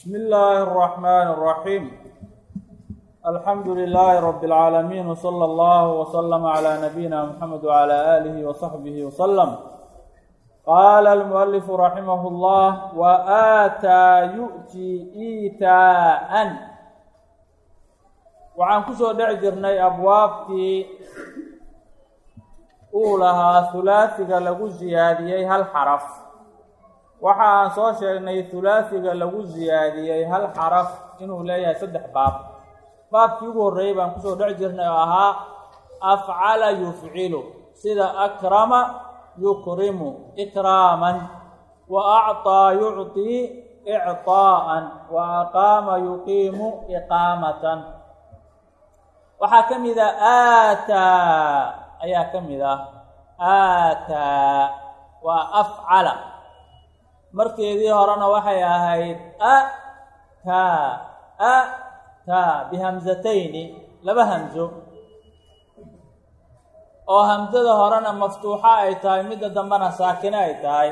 بسم الله الرحمن الرحيم الحمد لله رب العالمين وصلى الله وسلم على نبينا محمد وعلى آله وصحبه وسلم قال المؤلف رحمه الله وآتى يؤتي إيتاء waxaan kusoo dhec jirnay abwaabtii uu lahaa hulaasiga lagu siyaadiyey hal xaraf waxa aan soo sheegnay hulaasiga lagu siyaadiyey hal xaraf inuu leeyahay saddex baab baabkii ugu horreeyey baan kusoo dhec jirnay oo ahaa afcala yufcilu sida akrama yukrimu ikraaman wa acطaa yucطii icطaa'an wa aqaama yuqiimu iqaamatan waxaa ka mid a aataa ayaa ka mid ah aataa waa afcala markeedii horena waxay ahayd a taa a taa bihamsatayni laba hamso oo hamsada horena maftuuxa ay tahay midda dambena saakine ay tahay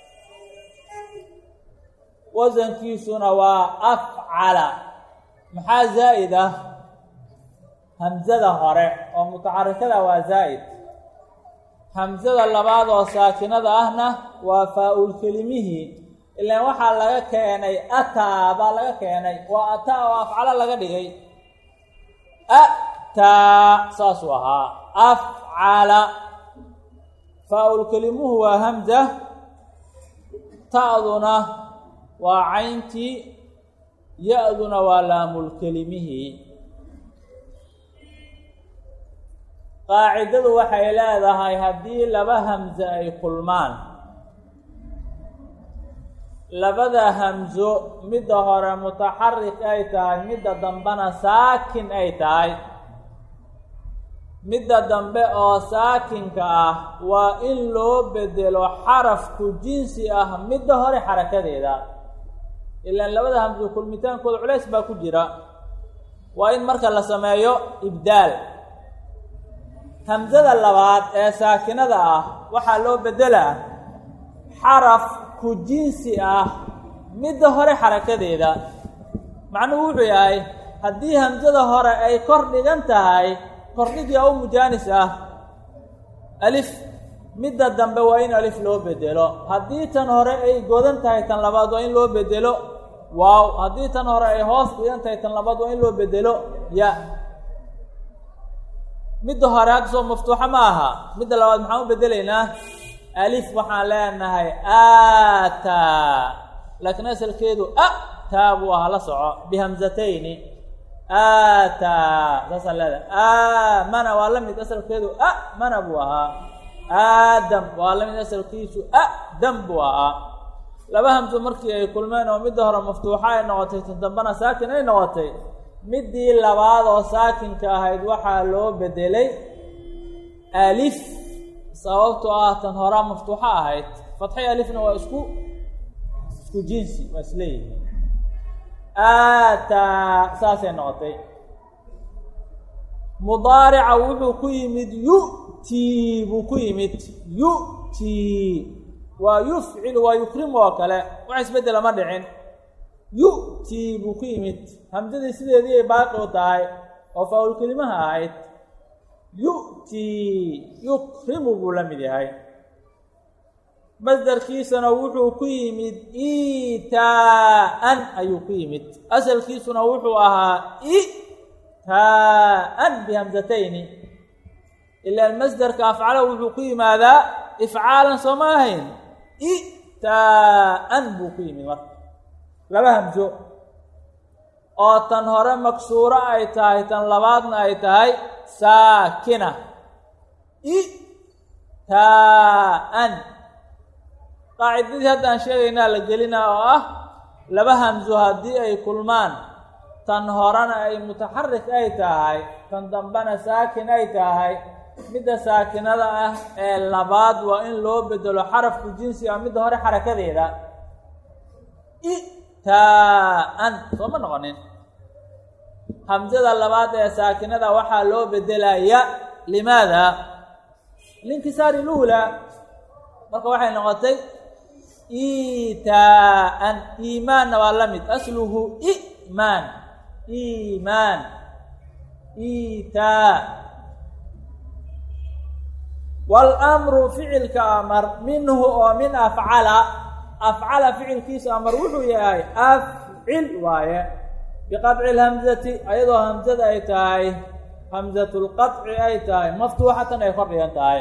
wasankiisuna waa afcala maxaa zaa'id ah hamsada hore oo mutaxarikada waa zaa'id hamsada labaad oo saakinada ahna waa faa-ul kelimihii ilaan waxaa laga keenay ataa baa laga keenay waa ataa oo afcalo laga dhigay ataa saasuu ahaa afcala faa-ul kelimuhu waa hamza ta'duna waa cayntii ya-duna waa laamulkelimihii qaacidadu waxay leedahay haddii laba hamso ay kulmaan labada hamso midda hore mutaxarik ay tahay midda dambena saakin ay tahay midda dambe oo saakinka ah waa in loo bedelo xarafku jinsi ah midda hore xarakadeeda ilaan labada hamso kulmitaankooda culays baa ku jira waa in marka la sameeyo ibdaal hamsada labaad ee saakinada ah waxaa loo beddelaa xaraf ku jinsi ah midda hore xarakadeeda macnuhu wuxuu yahay haddii hamsada hore ay kor dhigan tahay kordhigii oo mujaanis ah alif midda dambe waa in alif loo bedelo haddii tan hore ay godan tahay tan labaad waa in loo bedelo waaw haddii tan hore ay hoos dhigan tahay tan labaad waa in loo bedelo ya midda hore hadda soo maftuuxa ma aha midda labaad maxaan u bedelaynaa alif waxaan leenahay aataa laakiin asalkeedu a taa buu ahaa la soco bihamsatayni aataa saasaan leedahay aamana waa la mid asalkeedu a mana buu ahaa aadam waa la mid asalkiisu a dam buu ahaa laba hamso markii ay kulmeen oo midda hore maftuuxa ay noqotay tan dambena saakin ay noqotay middii labaad oo saakinka ahayd waxaa loo bedelay alif sababtoo ah tan horaa maftuuxo ahayd fatxi alifna waa isku isku jinsi waa isleeyihi aataa saasay noqotay mudaarica wuxuu ku yimid yu'tii buu ku yimid yu'tii waa yufcilu waa yukrimu oo kale wax isbeddela ma dhicin yu'tii buu ku yimid hamsadii sideedii ay baaqi u tahay oo faa-ul kelimaha ahayd yu'tii yukrimu buu la mid yahay masdarkiisana wuxuu ku yimid itaa-an ayuu ku yimid asalkiisuna wuxuu ahaa itaa-an bihamsatayni ilaan masdarka afcala wuxuu ku yimaadaa ifcaalan soo ma ahayn itaa-an buu ku yimid marka laba hamso oo tan hore maksuuro ay tahay tan labaadna ay tahay saakina itaa-an qaacidadii hadda aan sheegaynaa la gelinaa oo ah laba hamso haddii ay kulmaan tan horena ay mutaxarik ay tahay tan dambena saakin ay tahay midda saakinada ah ee labaad waa in loo bedelo xarafku jinsi ah midda hore xarakadeeda taa-an soo ma noqonin hamsada labaad ee saakinada waxaa loo bedelaya limaada linkisaari luula marka waxay noqotay iitaa'an iimaanna waa la mid asluhu imaan iimaan iitaa wاlmru ficilka amar minhu oo min afcala afcala ficilkiisa amar wuxuu yahay afcil waaye biqadci اlhamzati ayadoo hamzada ay tahay hamzat lqaطci ay tahay maftuuxatan ay kor dhigan tahay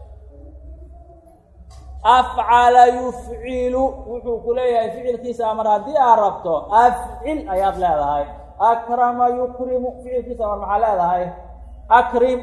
afcala yufcilu wuxuu ku leeyahay ficilkiisa amar haddii aad rabto afcil ayaad leedahay akrama yukrimu ficilkiisa amar maxaa leedahay akrim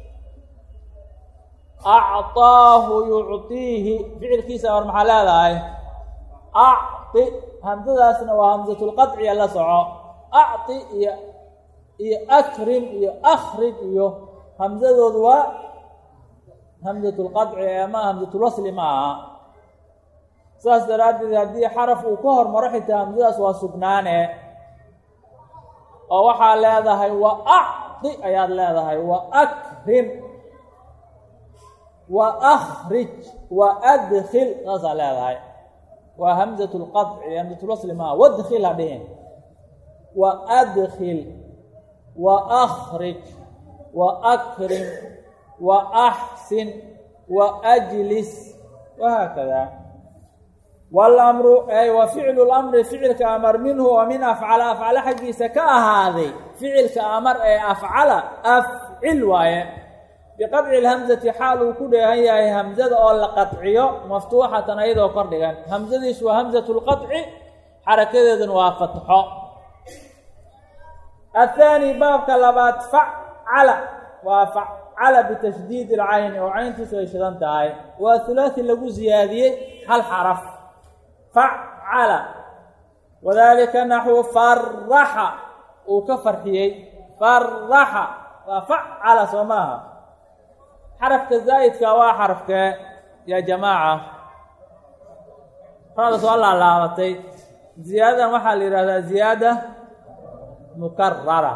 acطaahu yucطiihi ficilkiisa amar maxaa leedahay acطi hamsadaasna waa hamsatulqadciya la soco acطi iyo iyo akrim iyo akrij iyo hamsadoodu waa hamsatulqadci ama hamsatulwasli ma aha saas daraaddeed haddii xaraf uu ka hormaro xitaa hamsadaas waa sugnaane oo waxaa leedahay wa acطi ayaad leedahay wa akrim wa akrij wa adkil saasaa leedahay waa hamzat lqaطci hamzatulwasli maaha wadkil ha dhihin wa adkil wa akrij wa akrim wa axsin wa ajlis wahaakada wاlamru ay wa ficlu lamri ficilka amar minhu oo min afcala afcala xaggiisa ka ahaaday ficilka amar ee afcala afcil waaye biqadci اlhamzati xaal uu ku dheehan yahay hamzada oo la qadciyo maftuuxatan ayadoo kor dhigan hamzadiisu waa hamzat اlqaطci xarakadeeduna waa fatxo athaani baabka labaad facala waa facala bitashdiid اlcayni oo cayntiisu ay shidan tahay waa hulaaثi lagu ziyaadiyey hal xaraf facala wadalika naxwu faraxa uu ka farxiyey faraxa waa facala soo maaha xarafka zaa'idka waa xarafkee yaa jamaaca rada soo laalaabatay ziyaadadan waxaa la yidhahdaa ziyaada mukarara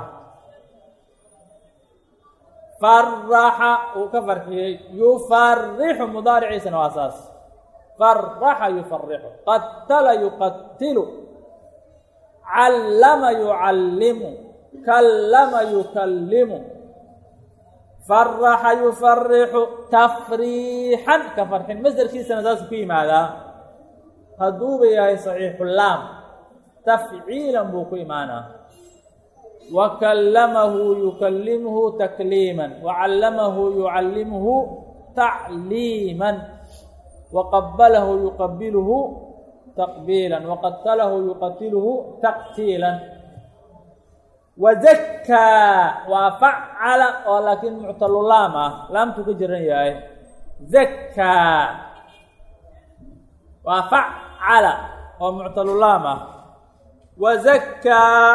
faraxa uu ka farxiyey yufarixu mudaariciisana waa saas faraxa yufarixu qatala yuqatilu callama yucallimu kallama yukallimu faraxa yufarixu tafriixan ka farxin masderkiisana saasuu ku yimaadaa hadduuba yahay saxiixulaam tafciilan buu ku imaanaa wa kallamahu yukallimhu takliiman wa callamahu yucallimhu tacliiman wa qabalahu yuqabiluhu taqbiilan wa qatalahu yuqatiluhu taqtiilan wazakkaa waa facala oo laakiin muctalulaam ah laamtuu ka jiran yahay zakkaa waa facala oo muctalulaam ah wazakkaa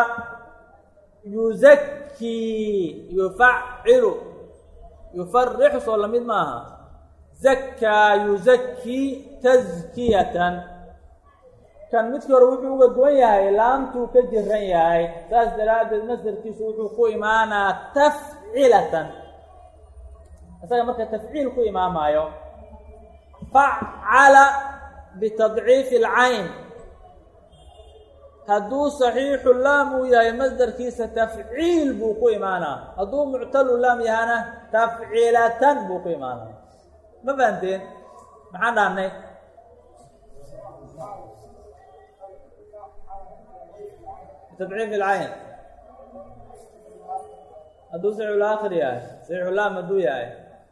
yuzakii yufacilu yufarixu soo lamid maaha zakkaa yuzakii taskiyatan kan midkii hore wuxuu uga duwan yahay laamtuu ka jiran yahay saas daraaddeed masdarkiisu wuxuu ku imaanaa tafcilatan isaga marka tafciil ku imaamaayo facala bitadciifi alcayn hadduu saxiixu laam uu yahay masdarkiisa tafciil buu ku imaanaa hadduu muctalu laam yahana tafcilatan buu ku imaanaa ma fahamteen maxaan dhahnay tadciif ilcayn hadduu saxiixulaakhir yahay saxiixulaam hadduu yahay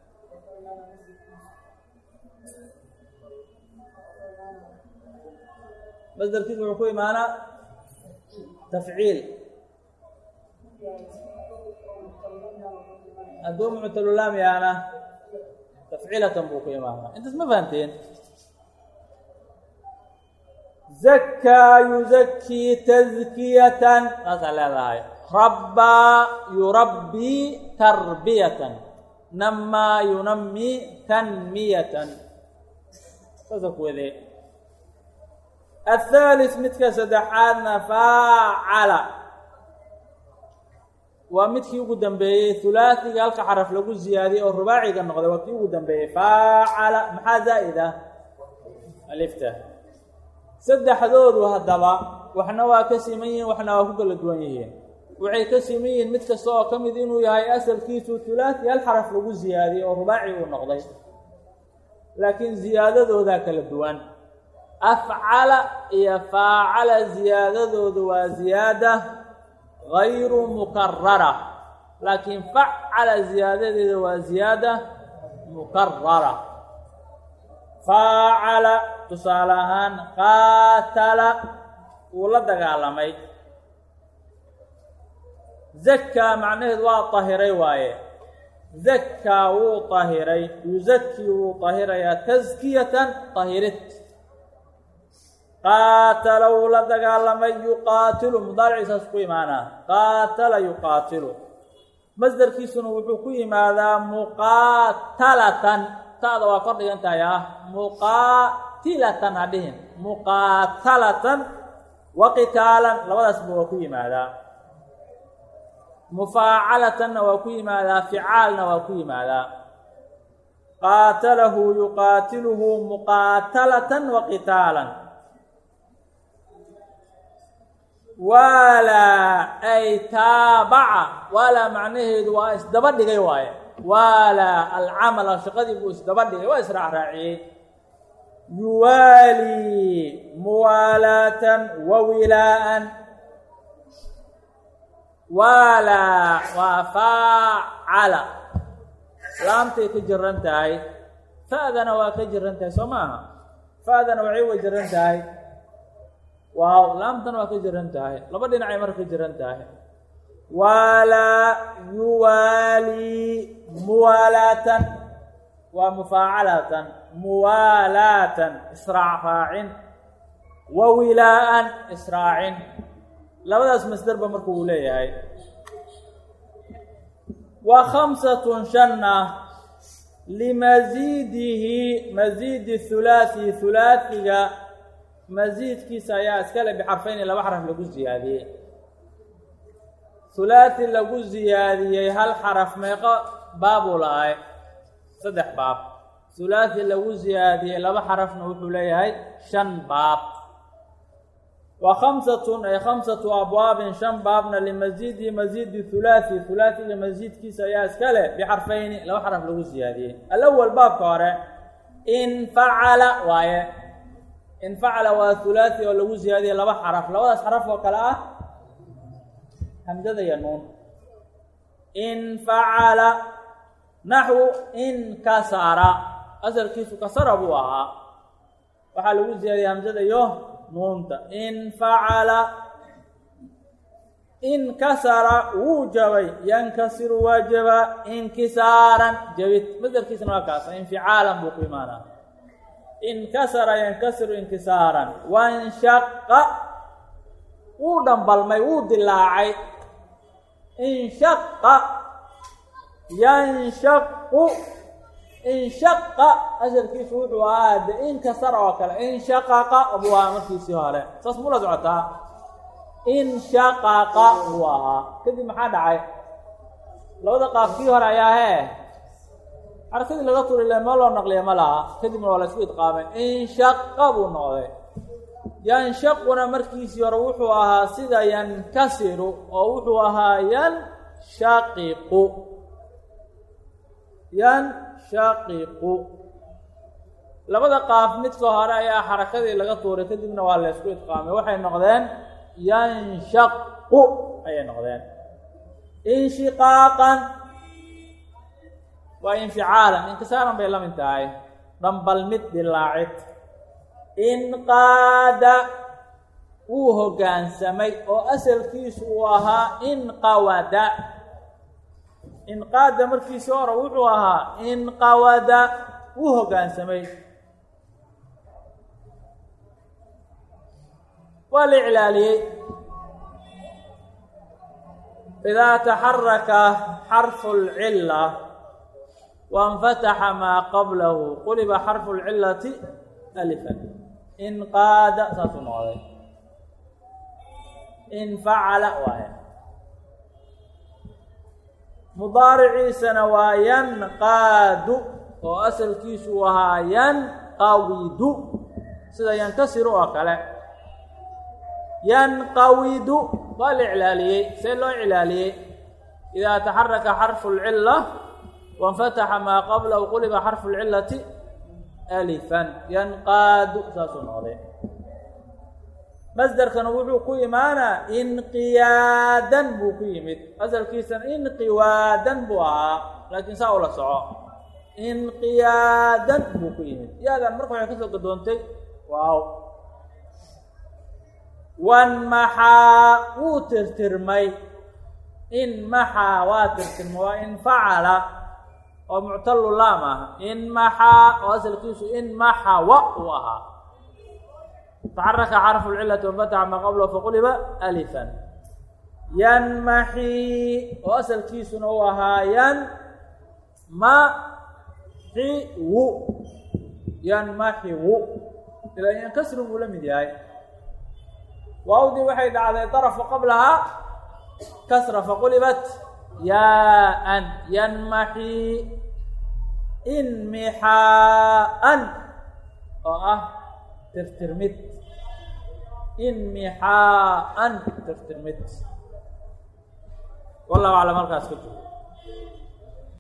masdarkiisu wuxuu ku imaanaa tafciil hadduu muctalulaam yahana tafcilatan buu ku imaanaa intaas ma fahamteen zakkaa yuzakii tazkiyatan saasaa leedahay rabbaa yurabbii tarbiyatan namaa yunamii tanmiyatan saasa ku wadee athaalis midka saddexaadna faacala waa midkii ugu dambeeyey hulaasiga halka xaraf lagu ziyaadiyey oo rubaaciga noqday waa kii ugu dambeeyey faacala maxaa zaa'id ah alifta saddexdoodu haddaba waxna waa ka siman yihiin waxna waa ku kala duwan yihiin waxay ka siman yihiin mid kasta oo ka mid inuu yahay asalkiisu hulaati hal xaraf lagu ziyaadiyey oo rubaaci uu noqday laakiin ziyaadadoodaa kala duwan afcala iyo faacala ziyaadadoodu waa ziyaada gayru mukarara laakiin facala ziyaadadeeda waa ziyaada mukarara faacala tusaale ahaan qaatala wuu la dagaalamay zakaa macnaheedu waa tahiray waaye zakaa wuu tahiray yuzakii wuu tahirayaa taskiyatan tahirid qaatala wuu la dagaalamay yuqaatilu mudaariciisaas ku imaanaa qaatala yuqaatilu masdarkiisuna wuxuu ku yimaadaa muqaatalatan ta'da waa kor dhigan tahay ah muqaatilatan ha dhihin muqaatalatan wa qitaalan labadaasba waa ku yimaadaa mufaacalatanna waa ku yimaadaa ficaalna waa ku yimaadaa qaatalahu yuqaatiluhu muqaatalatan wa qitaalan waalaa ay taabaca waalaa macnaheedu waa isdaba dhigay waaye waalaa alcamala shaqadii buu isdaba dhigay waa israacraaciyey yuwaalii muwaalaatan wa wilaa'an waalaa waa faacala laamtay ka jiran tahay fa'dana waa ka jiran tahay soo maaha fa'dana waxay wa jiran tahay waaw laamtana waa ka jiran tahay laba dhinacay marka ka jiran tahay waalaa yuwaalii muwaalaatan waa mufaacalatan muwaalaatan israac raacin wa wilaa'an israacin labadaas masderba marka uu leeyahay wa khamsatun shanna limasiidihi masiidi hulaathi hulaathiga masiidkiisa ayaa iskale bixarfayni laba xaraf lagu ziyaadiyey hulaathi lagu ziyaadiyey hal xaraf meeqo baabuu la-ay saddex baab hulaathi lagu ziyaadiyey laba xarafna wuxuu leeyahay shan baab wa khamsatun ay khamsatu abwaabin shan baabna limasiidi masiidi hulaathi hulaathiga masiidkiisa ayaa iska leh bixarfayni laba xaraf lagu siyaadiyey alawal baabka hore in facala waaye in facala waa hulaathi oo lagu siyaadiyey laba xaraf labadaas xaraf oo kale ah hamzada iyo nuun in facala naxwu in kasara asalkiisu kasara buu ahaa waxaa lagu siyaadiyey hamzada iyo nuunta in facala inkasara wuu jabay yankasiru waa jabaa inkisaaran jabid masdarkiisna waa kaasa inficaalan buu ku imaanaa inkasara yankasiru inkisaaran wanshaqa wuu dhambalmay wuu dilaacay inshaqa yanshaqu inshaqa asalkiisu wuxuu ahaa de inkasara oo kale inshaqaqa buu ahaa markiisii hore saas mula socotaa inshaqaqa buu ahaa kadib maxaa dhacay labada qaafkii hore ayaa hee xarakadii laga turi le ma loo naqliya ma laha kadibna waa la isku idqaamay inshaqa buu noqday yanshaquna markiisii hore wuxuu ahaa sida yankasiru oo wuxuu ahaa yanshaqiqu yanshaqiqu labada qaaf midka hore ayaa xarakadii laga tuuray kadibna waa la isku idqaamay waxay noqdeen yanshaqu ayay noqdeen inshiqaaqan waa inficaalan inkisaaran bay la mid tahay dhambal mid dilaacid inqaada wuu hoggaansamay oo asalkiisu uu ahaa inqawada inqaada markiisii hore wuxuu ahaa inqawada wuu hoggaansamay waa la iclaaliyey idaa taxaraka xarfu اlcila waاnfataxa maa qablahu quliba xarfu اlcilati alifan inqaada saasuu noqday infacala waaya mudaariciisana waa yanqaadu oo asalkiisu uu ahaa yanqawidu sida yankasiru oo kale yanqawidu waa la iclaaliyey see loo iclaaliyey idaa taxaraka xarfu lcila wainfataxa maa qablahu quliba xarfu lcilati alifan yanqaadu saasuu noqday masderkana wuxuu ku imaanaa inqiyaadan buu ku yimid asalkiisana inqiwaadan buu ahaa laakiin saa ula soco inqiyaadan buu ku yimid yaadan marka waxay kasoo gadoontay waaw wanmaxaa wuu tirtirmay inmaxaa waa tirtirmay waa infacala oo muctalu laam ah inmaxaa oo asalkiisu inmaxawa uu ahaa taxaraka xarfu lcilati wanfataxa maa qablahu faquliba alifan yanmaxi oo asalkiisuna uu ahaa yan ma xi wu yanmaxiwu ilaa yankasri buu la mid yahay waawdii waxay dhacday darafu qablahaa kasra faqulibat yaa-an yanmaxi inmixaa-an oo ah tirtirmid inmixaa-an tirtirmid wallahu aclam halkaas ka joogo